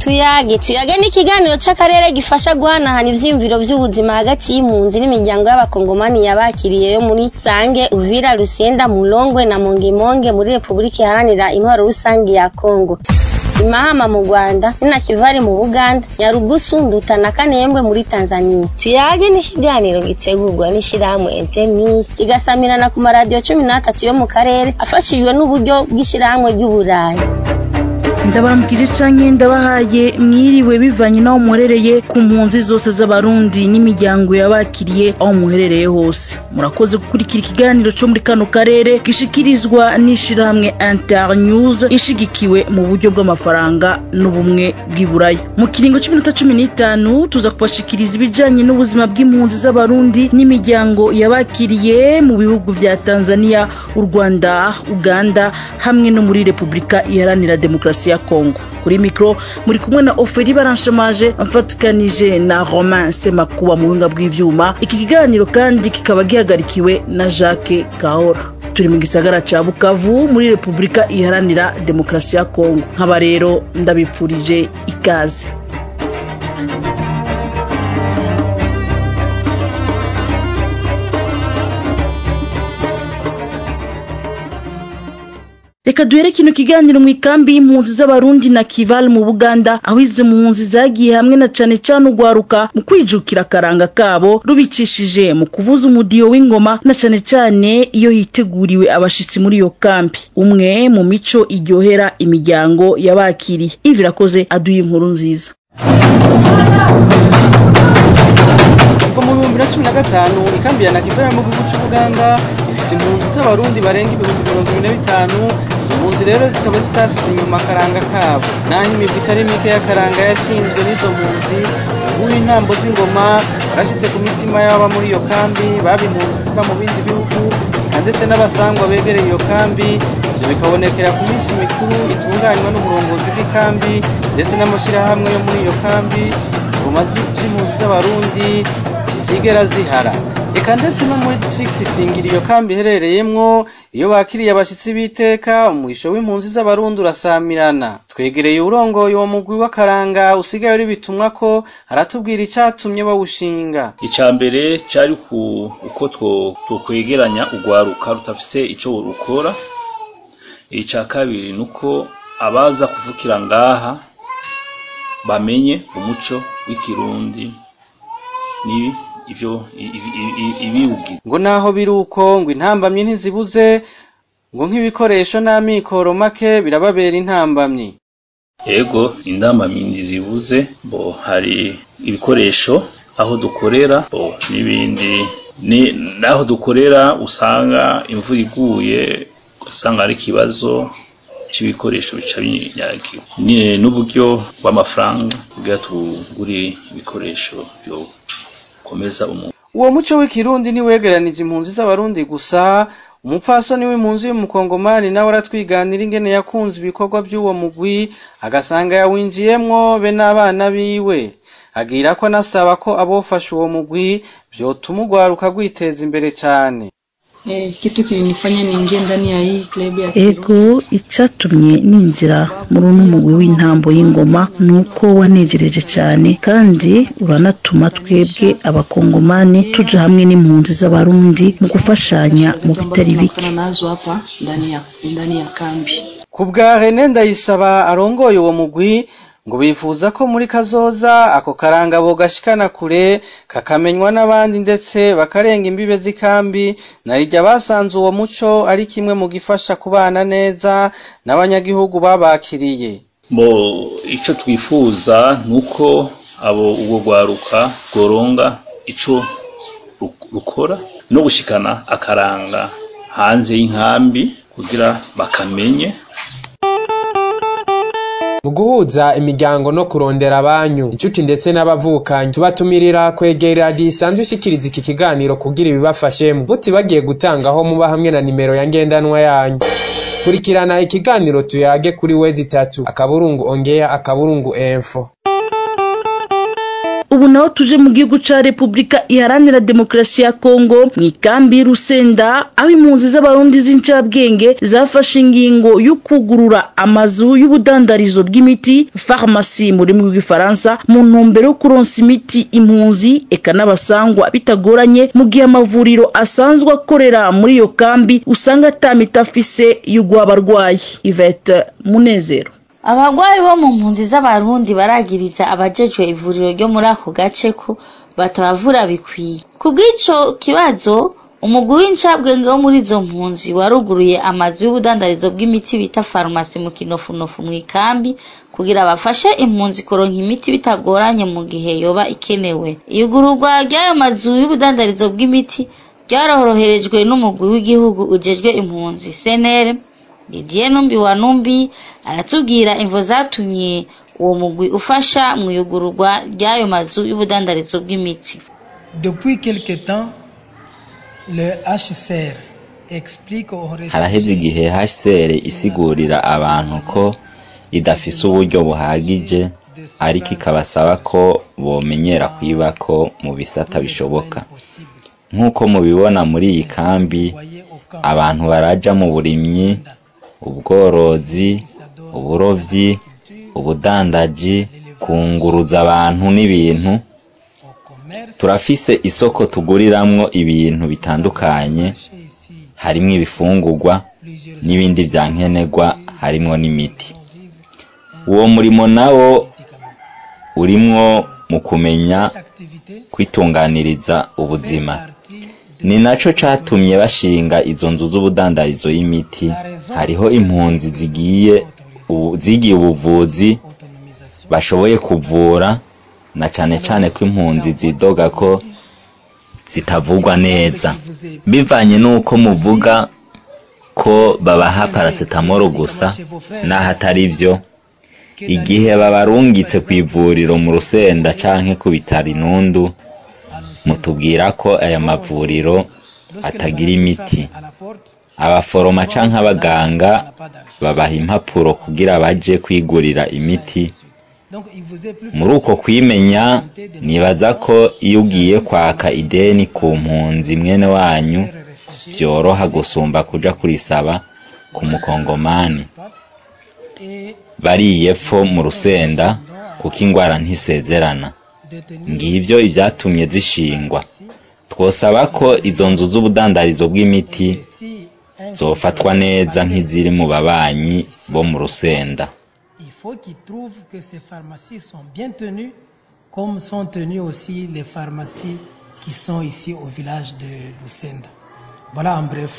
tuyage tuyage ni ikiganiro c'akarere gifasha guhanahana ivyiyumviro vy'ubuzima hagati y'impunzi n'imiryango y'abakongomani yabakiriye yo muri sange uvira rusenda mulongwe na mongemonge muri repubulika iharanira intwaro rusange ya kongo imahama mu rwanda ninakivari mu buganda nyarugusu nduta na kanembwe muri tanzania tuyage ni ikiganiro gitegurwa n'ishirahamwe internews kigasamirana ku maradiyo cumi n'atatu yo mu karere afashijwe n'uburyo bw'ishirahamwe ry'uburayi ndabaramukije canke ndabahaye mwiriwe bivanye n'aho muherereye ku mpunzi zose z'abarundi n'imiryango yabakiriye aho muherereye hose murakoze gukurikira ikiganiro co muri kano karere gishikirizwa n'ishirahamwe internews ishigikiwe mu buryo bw'amafaranga n'ubumwe bw'iburaya mu kiringo c'iminota cumi n'itanu tuza kubashikiriza ibijanye n'ubuzima bw'impunzi z'abarundi n'imiryango yabakiriye mu bihugu vya tanzania u rwanda uganda hamwe no muri repubulika iharanira demokarasi ya Kongo kuri mikro muri kumwe na Oferi Baranshamaje mfatikanije na Romain Semakuba mu buhinga bw'ivyuma iki kiganiro kandi kikaba gihagarikiwe na Jacques Kahora turi mu gisagara ca Bukavu muri Repubulika iharanira demokarasi ya Kongo nkaba rero ndabipfurije ikaze reka duhere kino kiganiro mu ikambi y'impunzi z'abarundi na kival mu buganda aho izi mpunzi zagiye hamwe na cane cane ugwaruka mu kwijukira akaranga kabo rubicishije mu kuvuza umudiyo w'ingoma na cane cane iyo hiteguriwe abashitsi muri iyo kambi umwe mu mico iryohera imiryango yabakiriye ivi irakoze aduye inkuru nziza kuva mu bihumbi na cumi na gatanu ikambi ya nakivera mu gihugu c'ubuganda ifise impunzi z'abarundi barenga ibihumbi mirongo ibiri na bitanu izo mpunzi rero zikaba zitasize inyuma akaranga kabo naho imigwi itari mike y'akaranga yashinzwe n'izo mpunzi ubu intambo z'ingoma warashitse ku mitima y'ababa muri iyo kambi baba impunzi ziva mu bindi bihugu eka ndetse n'abasangwa begereye iyo kambi ivyo bikabonekera ku minsi mikuru itunganywa n'uburongozi bw'ikambi ndetse n'amashirahamwe yo muri iyo kambi ingoma z'impunzi z'abarundi ntizigera zihara eka ndetse no muri district singira iyo kambi iherereyemwo iyo bakiriye abashitsi b'iteka umurisho w'impunzi z'abarundi urasamirana twegereye urongoye uwo mugwi w'akaranga usigaye uri bitumwa ko aratubwira icatumye bawushinga ica mbere cari uko twokwegeranya urwaruka rutafise ico rukora ica kabiri nuko abaza kuvukira ngaha bamenye umuco w'ikirundi ni ivyo ibiwugize ngo naho biri uko ngo intambamyi ntizibuze ngo nk'ibikoresho n'amikoro make birababera intambamyi yego indambamyi ntizibuze bo hari ibikoresho aho dukorera bo n'ibindi ni naho dukorera usanga imvura iguye usanga ari ikibazo c'ibikoresho bica binyagiwe n'uburyo bw'amafaranga kugira tugure ibikoresho byo komeza umuntu uwo muco w'ikirundi ntiwegeranije impunzi z'abarundi gusa umupfasoni w'impunzi y'umukongomani nawe aratwiganira ingene yakunze ibikorwa by'uwo mugwi agasanga yawinjiyemwo be n'abana biwe agira ko anasaba ko abofasha uwo mugwi vyotuma urwaruka rwiteza imbere cane Eh, kitu kilinifanya niingie ndani ya hii club ya ego icatumye ninjira muri uno mugwi w'intambo y'ingoma ni uko wanejereje cyane kandi uranatuma twebwe abakongomani tuja hamwe n'impunzi z'abarundi mu gufashanya mu bitari bike tunakutana nazo hapa ndani ya ndani ya kambi. ku bwa René Ndayisaba arongoye uwo mugwi ngo bifuza ko muri kazoza ako karanga bogashikana kure kakamenywa n'abandi ndetse bakarenga imbibe z'ikambi narirya basanze uwo muco ari kimwe mu gifasha kubana neza n'abanyagihugu babakiriye bo ico twifuza nuko abo ubwo rwaruka rworonga ico ru- rukora no gushikana akaranga hanze y'inkambi kugira bakamenye mu guhuza imiryango no kurondera abanyu inshuti ndetse n'abavukanyi tubatumirira kwegera radiyo isanzwe ishikiriza iki kiganiro kugira ibibafashemo mutibagiye gutangaho muba hamwe na nimero ya ngendanwa yanyu kurikirana ikiganiro tuyage kuri wezi itatu akaburungu ongeya akaburungu enfo ubu naho tuje mu gihugu ca repubulika iharanira demokarasi ya kongo mu ikambi y'urusenda aho impunzi z'abarundi z'incabwenge zafashe ingingo yo kugurura amazu y'ubudandarizo bw'imiti farumasi mu rurimi rw'igifaransa mu ntumbero yo kuronsa imiti impunzi eka n'abasangwa bitagoranye mu gihe amavuriro asanzwe akorera muri iyo kambi usanga atamita afise y'ugwa abarwayi ivete munezero abagwayi bo mu mpunzi z'abarundi baragiriza abajejwe ivuriro ryo muri ako gace ko batabavura bikwiye ku bw'ico kibazo umugwi w'incabwenge wo muri izo mpunzi waruguruye amazu y'ubudandarizo bw'imiti bita farumasi mu kinofunofu mu ikambi kugira bafashe impunzi kuronka imiti bitagoranye mu gihe yoba ikenewe iyugururwa ry'ayo mazu y'ubudandarizo bw'imiti ryaroroherejwe n'umugwi w'igihugu ujejwe impunzi senere Didier Numbi wa Numbi aratubwira imvo zatumye uwo mugwi ufasha mu iyugururwa ry'ayo mazu y'ubudandarizo bw'imiti Depuis quelque temps, le HCR explique aux haraheze igihe HCR isigurira abantu ko idafise uburyo buhagije ariko ikabasaba ko bomenyera kwibako mu bisata bishoboka nk'uko mubibona muri iyi kambi abantu baraja mu burimyi ubworozi uburovyi ubudandaji kunguruza abantu n'ibintu turafise isoko tuguriramwo ibintu bitandukanye harimwo ibifungurwa n'ibindi vya nkenerwa harimwo n'imiti uwo murimo nawo urimwo mu kumenya kwitunganiriza ubuzima ni naco catumye bashinga izo nzu z'ubudandarizo y'imiti hariho impunzi zigiye zigiye ubuvuzi bashoboye kuvura na cane cane ko impunzi zidoga ko zitavugwa neza bivanye n'uko muvuga ko babaha parasetamoro gusa n'aho atari vyo igihe babarungitse ku ivuriro mu rusenda canke ku bitaro inundu mutubwira ko aya mavuriro atagira imiti abaforoma canke abaganga babaha impapuro kugira baje kwigurira imiti muri uko kwimenya nibaza ko iyo ugiye kwaka ideni ku mpunzi mwene wanyu vyoroha gusumba kuja kurisaba ku mukongomani bariye pfo mu rusenda kuko ingwara ntisezerana ngivyo ivyatumye zishingwa twosaba ko izo nzu z'ubudandarizo bw'imiti zofatwa neza nk'iziri mu babanyi bo mu rusenda Il faut qu'ils trouvent que ces pharmacies sont bien tenues, comme sont tenues aussi les pharmacies qui sont ici au village de Lucenda. Voilà en bref.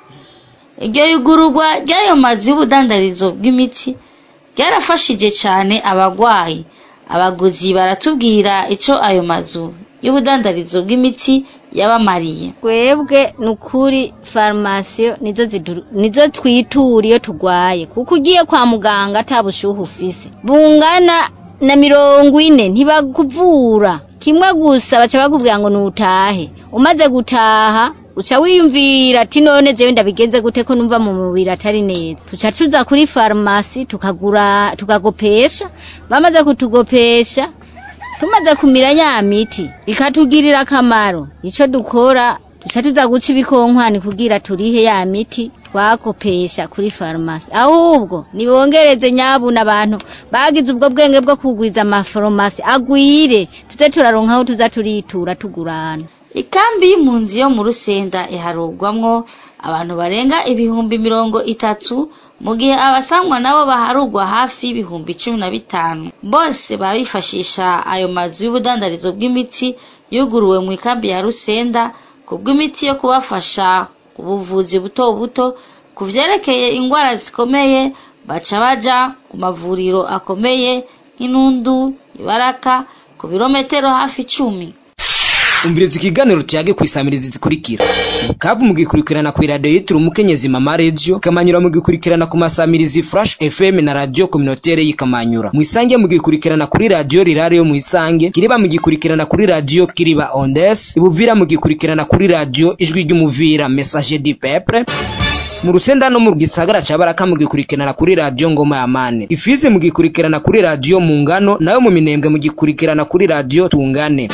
iryo yugururwa ry'ayo mazu y'ubudandarizo bw'imiti ryarafashije cyane abagwayi abaguzi baratubwira ico ayo mazu y'ubudandarizo bw'imiti yabamariye twebwe ni ukuri farumasiyo nizo zidu- nizo twitura iyo turwaye kuko ugiye kwa muganga ata bushuhe ufise bungana na mirongo ine ntibakuvura kimwe gusa baca bakubwira ngo nutahe umaze gutaha uca wiyumvira ati none jewe ndabigenze gute ko numva mu mubiri atari neza tuca tuza kuri farumasi tukagura tukagopesha bamaze kutugopesha tumaze kumira ya miti ikatugirira akamaro ico dukora tuca tuza guca ibikonkwane kugira turihe ya miti twakopesha kuri farumasi ahubwo nibongereze nyabuna abantu bagize ubwo bwenge bwo kugwiza amafarumasi agwire tuze turaronka aho tuza turitura tugurana ikambi y'impunzi yo mu rusenda iharurwamwo abantu barenga ibihumbi mirongo itatu mu gihe abasangwa nabo baharurwa hafi y'ibihumbi cumi na bitanu bose baba bifashisha ayo mazu y'ubudandarizo bw'imiti yuguruwe mu ikambi ya rusenda ku bw'imiti yo kubafasha ku buvuzi buto buto ku vyerekeye ingwara zikomeye baca baja ku mavuriro akomeye nk'inundu ibaraka ku birometero hafi icumi umviriza ikiganiro cyage ku isamirizi zikurikira kabu mugikurikirana ku iradiyo yitiriwe umukenyezi mama radio kamanyura mugikurikirana ku masamirizi flash fm na radio communautaire y'ikamanyura mu isange mugikurikirana kuri radio rirare yo mu isange kiriba mugikurikirana kuri radio kiriba ondes ibuvira mugikurikirana kuri radio ijwi ry'umuvira message du peuple mu rusenda no mu gisagara ca baraka mugikurikirana kuri radiyo ngoma ya mane ifizi mugikurikirana kuri radiyo mu ngano nayo mu minembwe mugikurikirana kuri radiyo tungane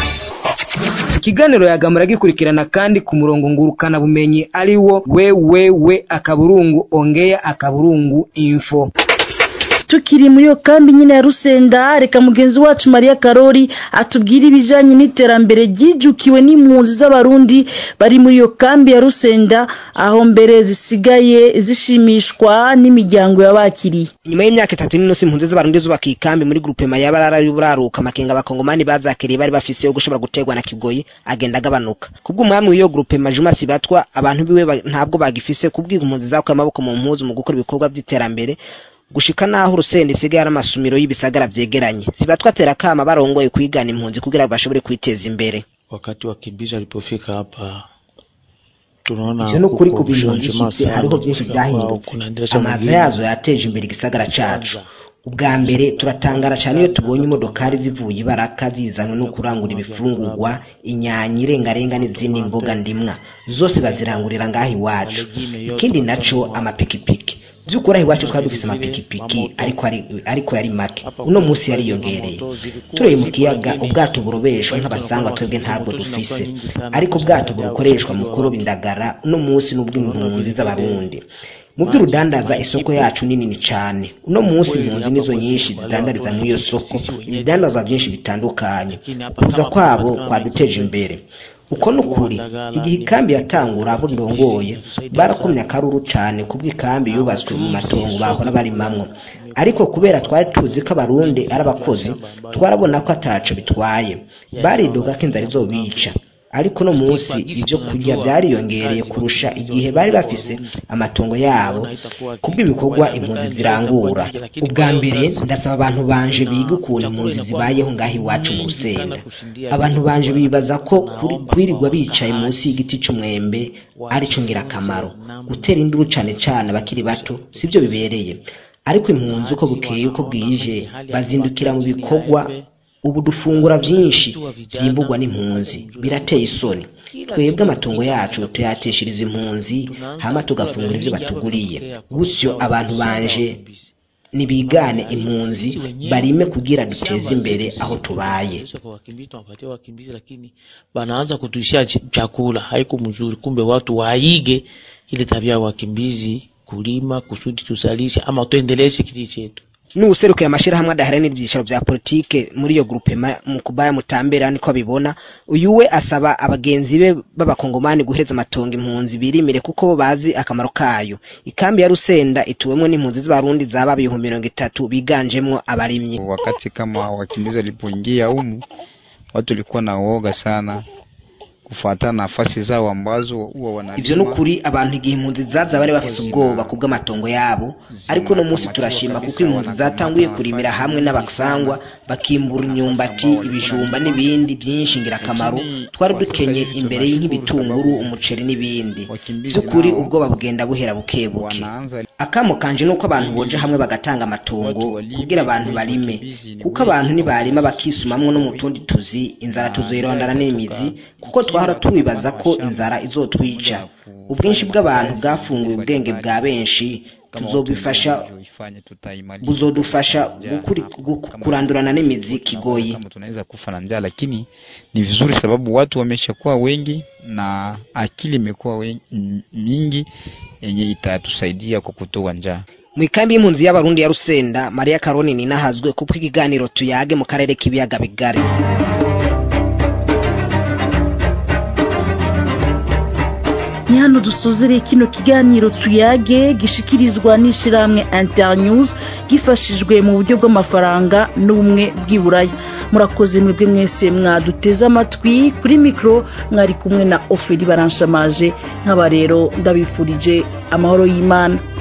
ikiganiro yagamura gikurikirana kandi ku murongo ngurukana bumenyi ari wo wewewe akaburungu ongea akaburungu info tukiri muri iyo kambi nyine ya rusenda reka mugenzi wacu mariya karori atubwire ibijyanye n'iterambere ryijukiwe n'impunzi z'abarundi bari muri iyo kambi ya rusenda aho mbere zisigaye zishimishwa n'imiryango yabakiriye nyuma y'imyaka itatu n'inusu impunzi z'abarundi zubaka ikambi muri grupe mayabarara y'uburaruka amakenga abakongomani bazakiriye bari bafise yo gushobora guterwa na kigoyi agenda agabanuka kubw'umwami w'iyo grupe majuma sibatwa abantu biwe ntabwo bagifise kubwira impunzi zakuye amaboko mu mpuzu mu gukora ibikorwa by'iterambere gushika naho urusenda isigaye ari amasumiro y'ibisagara vyegeranye sibatwa tera kama barongoye kwigana impunzi kugira bashobore kwiteza imbere wakati wakimbizi walipofika hapa tunaona ivyo nukuri kuko ku bintu ubushanje bishitse sana hariho byinshi kutoka kwao, byahindutse kunaendelesha amaza mwingine. yazo yateje imbere igisagara cacu ubwa mbere turatangara cyane iyo tubonye imodokari zivuye ibaraka zizanwe no kurangura ibifungurwa inyanya irengarenga n'izindi mboga ndimwa zose bazirangurira ngaho iwacu ikindi naco amapikipiki by'ukuri aho iwacu twari dufise amapikipiki ariko ari ariko yari make uno munsi yariyongereye tureye mu kiyaga ubwato burobeshwa nk'abasangwa twebwe ntabwo dufise ariko ubwato bukoreshwa mu kuroba indagara uno munsi n'ubw'impunzi z'abarundi mu by'urudandaza isoko yacu ni nini cyane uno munsi impunzi nizo nyinshi zidandariza muri iyo soko ibidandaza byinshi bitandukanye kuza kwabo kwaduteje imbere uko ni ukuri igihe ikambi yatangura abo ndongoye barakomye akaruru cyane kubw'ikambi yubatswe mu matongo bahora barimamwo ariko kubera twari tuzi ko abarundi ari abakozi twarabona ko ataco bitwaye baridoga ko inzara izobica ariko no munsi ibyo kurya byariyongereye kurusha igihe bari bafise amatongo yabo kubw'ibikorwa impunzi zirangura ubwa mbere ndasaba abantu banje biga ukuntu impunzi zibayeho ngaho iwacu mu rusenda abantu banje bibaza ko kuri- kwirirwa bicaye munsi y'igiti c'umwembe arico ngirakamaro gutera induru cane cane abakiri bato sibyo bibereye ariko impunzi uko bukeye uko bwije bazindukira mu bikorwa ubu dufungura byinshi byimburwa n'impunzi birateye isoni twebwe amatungo yacu tuyateshereza impunzi hama tugafungura ibyo batuguriye gutyo abantu banje nibigane impunzi barime kugira duteze imbere aho tubaye Kwa wakimbizi tunapatia wakimbizi lakini wanaanza kutuishia ch- chakula haiko mzuri kumbe watu waige ile tabia ya wakimbizi kulima kusudi tusalishe ama tuendeleshe kiti chetu n'uwuserukiye amashyirahamwe adaharanira ibyicaro bya politike muri iyo gurupe ma- mu kubaya mutambera niko abibona uyu we asaba abagenzi be b'abakongomani guhereza amatongo impunzi birimire kuko bo bazi akamaro kayo ikambi ya rusenda ituwemwo n'impunzi z'abarundi zaba ibihumbi mirongo itatu biganjemwo abarimyi wakati kama wakimbizi walipoingia humu watu walikuwa na uoga sana kufuatana na nafasi zao ambazo huwa wanalima. ivyo nukuri abantu igihe impunzi zaza bari bafise ubwoba kubw'amatongo yabo ariko uno munsi turashima kuko impunzi zatanguye kurimira hamwe n'abasangwa bakimbura imyumbati ibijumba n'ibindi byinshi ngirakamaro twari dukenye imbere nk'ibitunguru umuceri n'ibindi by'ukuri ubwoba bugenda buhera buke buke akamo kanje nuko abantu boje hamwe bagatanga amatongo kugira abantu barime kuko abantu nibarima bakisumamwo no mu tundi tuzi inzara tuzoyirondana n'imizi kuko twahora tubibaza ko inzara izotwica ubwinshi bw'abantu bwafunguye ubwenge bwa benshi tuzobifasha buzodufasha gukuri- gu- kurandurana n'imizi kigoyi kama tunaweza kufa na njaa, lakini ni vizuri sababu watu wameshakuwa wengi na akili imekuwa wen- m- mingi yenye itatusaidia kwa kutoa njaa. mu ikambi y'impunzi y'abarundi ya rusenda mariya karoni ninahazwe kuko ikiganiro tuyage mu karere k'ibiyaga bigari ni hano dusozereye kino kiganiro tuyage gishikirizwa n'ishyirahamwe internews gifashijwe mu buryo bw'amafaranga n'ubumwe bw'iburaya murakoze mwebwe mwese mwaduteze amatwi kuri mikoro mwari kumwe na oferi baranshamaje nk'aba rero ndabifurije amahoro y'imana